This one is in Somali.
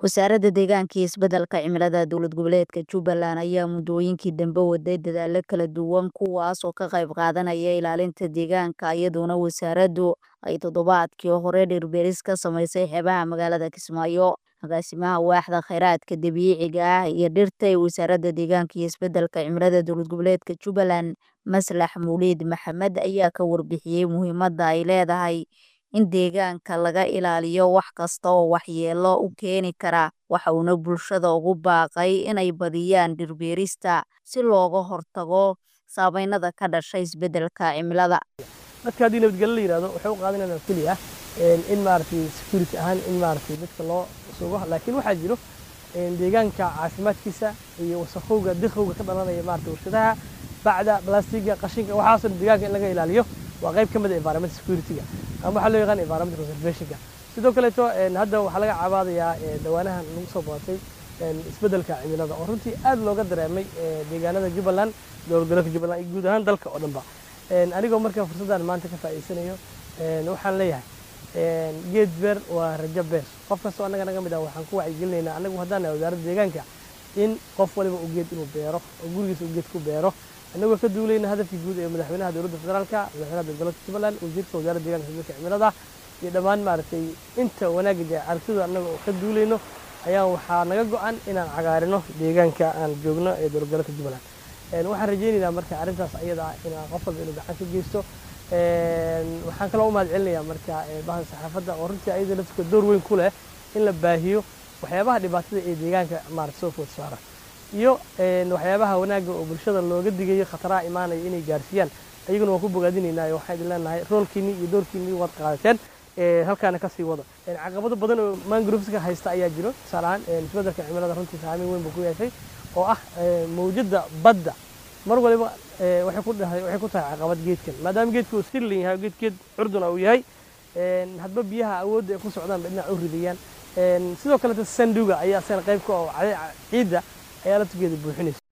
Wasaaradda Deegaanka iyo Isbeddelka Cimilada Dowlad Goboleedka Jubbaland ayaa muddooyinkii dambe waday dadaallo kala duwan kuwaas oo ka qayb qaadanaya ilaalinta deegaanka iyadoona wasaaraddu ay toddobaadkii hore dhir-beeris ka samaysay xeebaha magaalada Kismaayo. Agaasimaha Waaxda Kheyraadka Dabiiciga ah iyo Dhirta ee Wasaaradda Deegaanka iyo Isbeddelka Cimilada Dowlad Goboleedka Jubbaland, Maslax Mawlid Maxamed ayaa ka warbixiyay muhiimadda ay leedahay in deegaanka laga ilaaliyo wax kasta oo waxyeello u keeni kara, waxa uuna bulshada ugu baaqay inay badiyaan dhir-beerista si looga hortago saamaynta ka dhasha isbeddelka cimilada. dadka haddii nabadgelyo la yidhahdo waxay u qaadanayaan keliya in maaragtay security ahaan in maaragtay dadka loo sugo laakiin waxaa jiro deegaanka caafimaadkiisa iyo wasakhowga dikhowga ka dhalanaya maaragtay warshadaha bacda balastiga qashinka waxaasoo dhan deegaanka in laga ilaaliyo waa qayb ka mid ah environment security-ga ama waxaa loo yaqaan environment conservation-ka sidoo kaleeto hadda waxaa laga cabaadayaa dhawaanahan lagu soo badatay isbeddelka cimilada oo runtii aad looga dareemay deegaanada jubbaland dowlad goboleedka jubbaland iyo guud ahaan dalka oo dhanba anigoo markaa fursaddan maanta ka faa'iidsanayo waxaan leeyahay geed beer waa rajo beer qof kastoo annaga naga mid ah waxaan ku wacyigelinaynaa annagu haddaan nahay wasaaradda deegaanka in qof waliba uu geed inuu beero oo gurigiisa uu geed ku beero annagoo ka duulayna hadafkii guud ee madaxweynaha dowladda federaalka madaxweynaha dowlad goboleedka jubbaland wasiirka wasaaradda deegaanka isbeddelka cimilada iyo dhammaan maaragtay inta wanaagga jee aragtida annaga oo ka duulayno ayaa waxaa naga go-an inaan cagaarino deegaanka aan joogno ee dowlad goboleedka jubbaland waxaan rajaynaynaa marka arrintaas ayada ah inaan qof walba inuu gacan ka geysto waxaan kaloo u mahad celinayaa marka bahda saxaafadda oo runtii ayada laftirka door weyn ku leh in la baahiyo waxyaabaha dhibaatada ee deegaanka maarata soo food saara iyo waxyaabaha wanaagga oo bulshada looga digayo khataraha imaanaya inay gaarsiiyaan ayaguna waan ku bogaadinaynaa waxaan idin leenahay roolkiinii iyo doorkiinii waad qaadateen halkaana kasii wada caqabado badan oo mangroveska haysta ayaa jiro tusaale ahaan isbeddelka cimilada runtii saameyn weyn buu ku yeeshay oo ah mawjadda badda mar waliba waxay ku dhahay waxay ku tahay caqabad geedkan maadaama geedka uu sirlin yahay geed geed curduna uu yahay hadba biyaha awoodda ay ku socdaan bay dhinac u ridayaan sidoo kaleeta sanduga ayaa asana qayb ka oo ciidda ayaa laftigeeda buuxinaysa